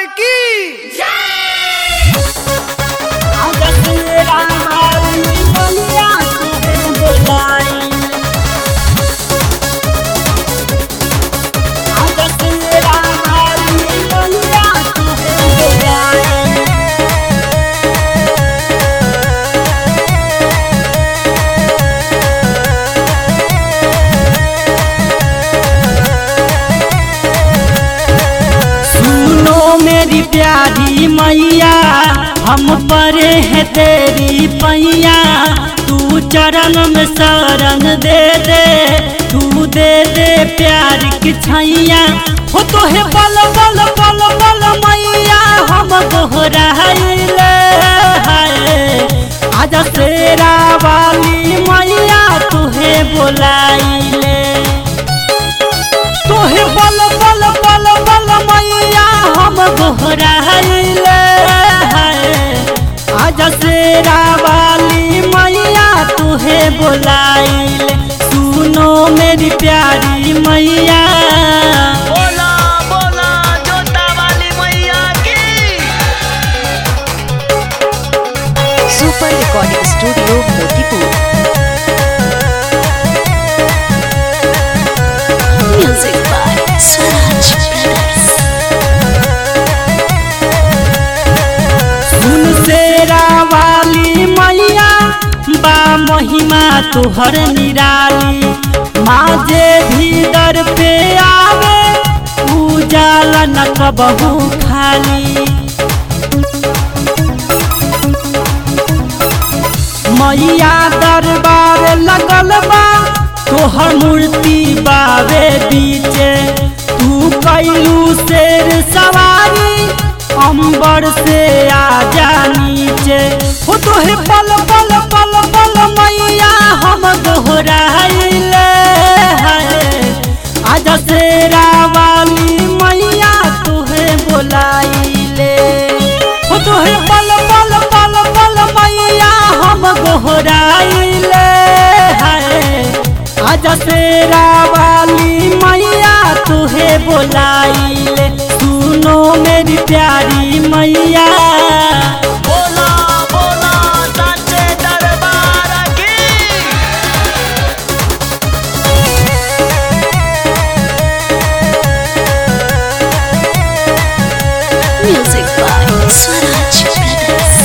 की सुनो मेरी प्यारी मैया हम परे हैं तेरी पैया तू चरण में शरण दे दे तू दे दे प्यार की छैया हो तो है बल बल बल बल मैया हम दोहराइले हाय आज शेरा वाली मैया तुहे बोलाइले तोहे बल बल बल बल मैया हम गोहराइले आज शेरा वाली मैया तुहे बोलाइले सुनो मेरी प्यारी मैया बोला बोला जोता वाली मैया की super recording studio Motipur music by Swaraj brothers सुन शेरा वाली मैया बा महिमा तुहर निराली माँ जे भी दर पे आवे उजाला न कबहू खाली मैया दरबार लगल बा तोहर मूर्ति बावे बीचे तू कैलू शेर सवारी अंबर से आजा नीचे हो तोहे पल पल पल पल मैया हम दोहराइले आज शेरा वाली मैया तुहे बोलाइले हो तोहे पल पल पल पल मैया हम गोहराइले आज शेरा वाली मैया तुहे बोलाइले सुनो मेरी प्यारी मैया बोला बोला साचे दरबार की म्यूजिक बाय स्वराज ब्रदर्स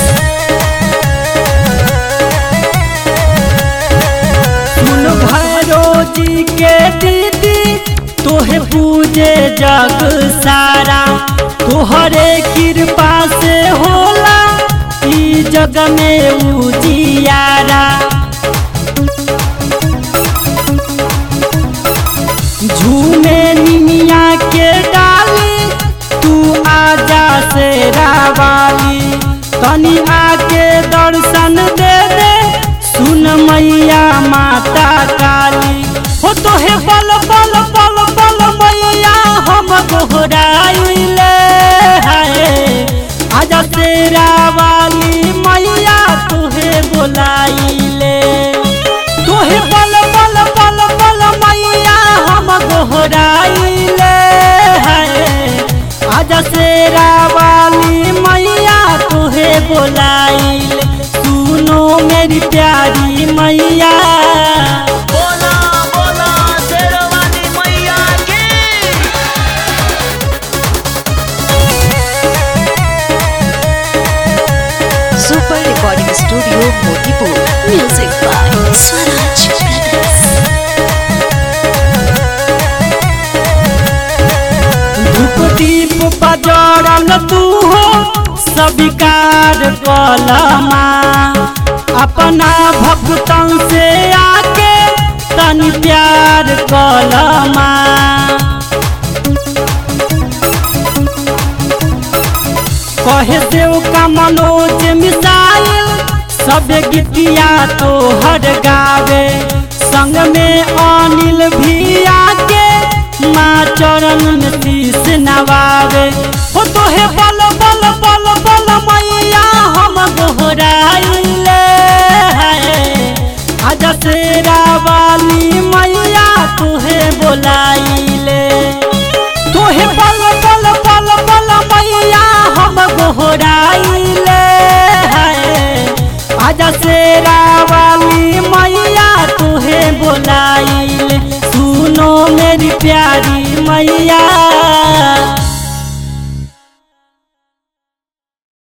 सुन भैरो जी के दीदी तोहे पूजे जग सारा तोहरे कृपा से होला ई जग में उजियारा झूमे निमिया के डाली तू आजा से रावाली तनी आके दर्शन दे दे सुन मैया माता काली हो तो हे बल बल बल बल मैया हम दोहराइले हाय आजा तेरा वाली मैया तुहे बोलाइले तोहे बल बल बल बल मैया हम गोहराइले आज शेरा वाली मैया तोहे बोलाइले सुनो मेरी प्यारी मैया बोला बोला शेर वाली मैया की super recording studio Motipur music by Swaraj brothers धूप दीप बजरल तू हो सबिकार कलमा अपना भक्तन से आके तनी प्यार कलमा कहे देव का मनोज मिसाइल सब गीतिया तो हर गावे संग में अनिल भी आके माँ चरण में शीश नवावे हो तो हे बल बल बल बल मैया हम दोहराइले आज शेरा वाली मैया तुहे बोलाइले तोहे बल बल बल बल मैया दशहरा वाली मैया तुहे बोलाइल सुनो मेरी प्यारी मैया